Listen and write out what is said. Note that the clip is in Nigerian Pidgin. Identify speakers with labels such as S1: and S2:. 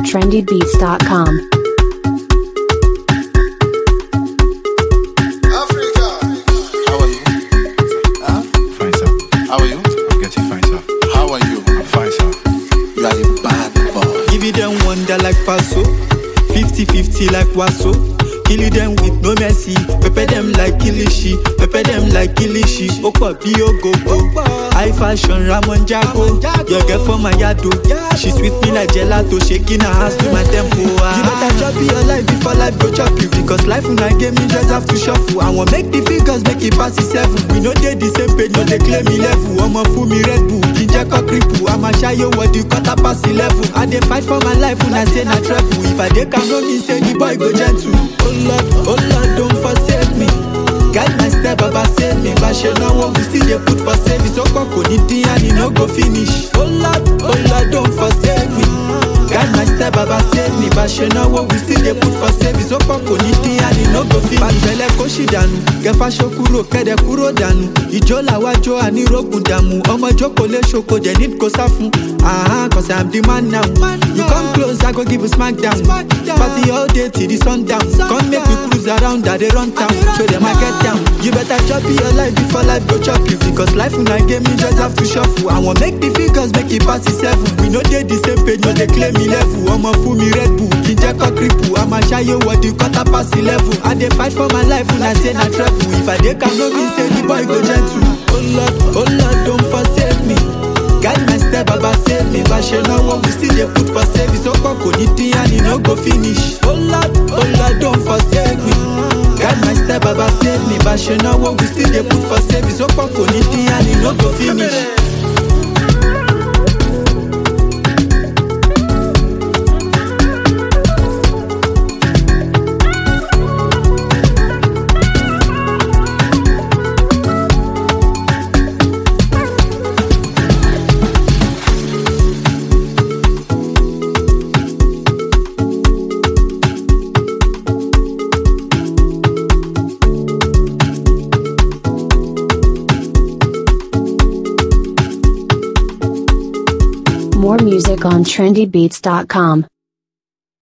S1: trendybeats.com.
S2: Africa. How are you? Huh?
S3: Fine, sir.
S2: How are you?
S3: I'm getting fine, sir.
S2: How are you?
S3: I'm fine, sir.
S2: You are a bad boy.
S4: Give it them wonder like Paso 50-50 like Waso Kill it them with no mercy Pepper them like Kilishi Pepper them like Kilishi Opa bí ogogo High fashion Ramon Jago Your girl for my yado She sweet me like gelato Shaking her ass to my tempo ah. You better chop your life before life go chop you Because life una game me just have to shuffle I want make the figures make it pass the seven We no dey the same page no dey claim me level Ọmọ fún mi Red Bull Ginger cock cripple I'm a shy what the quarter past the level I dey fight for my life when I say na treble If I dey calm no mean say the boy go gentle Oh Lord, oh Lord don't forsake me Guide my step, Baba save me Bá ṣe náwó, we still dey put for savings Ó kàn kò ní dín and e no go finish Oh Lord, oh Lord don't forsake me Guide my step, Baba save me Bá ṣe náwó, we still dey put for savings Ó kàn kò ní dín and e no go finish Bàtẹ́lẹ̀ kó ṣì dànù Kẹfà ṣó kúrò kẹ́dẹ̀ kúrò dànù Ìjó làwájó ànírógùn dàmú Ọmọ jókòó lé ṣoko dẹ̀ ní kò sá fún Ah, cause I'm the man now You come close, I go give you smack down Party all day till the sun down Come make we cruise around, I dey run town Show them I get down You better chop your life before life go chop you Because life una game you just have to shuffle I want make the figures make it pass the seven We no dey the same page, no dey claim me level Ọmọ fún mi Red Bull, ginger cock cripple I'm a shy what the quarter past the level I dey fight for my life when I say na treble If I dey calm no mean say the boy go gentle Oh Lord, oh Lord don't forsake me Guide my step, Baba save me Bá ṣe náwó, we still dey put for savings Ó kàn kò ní dín and e no go finish Oh Lord, oh Lord don't forsake me Guide my step, Baba save me Bá ṣe náwó, we still dey put for savings Ó kàn kò ní dín and e no go finish.
S1: More music on trendybeats.com.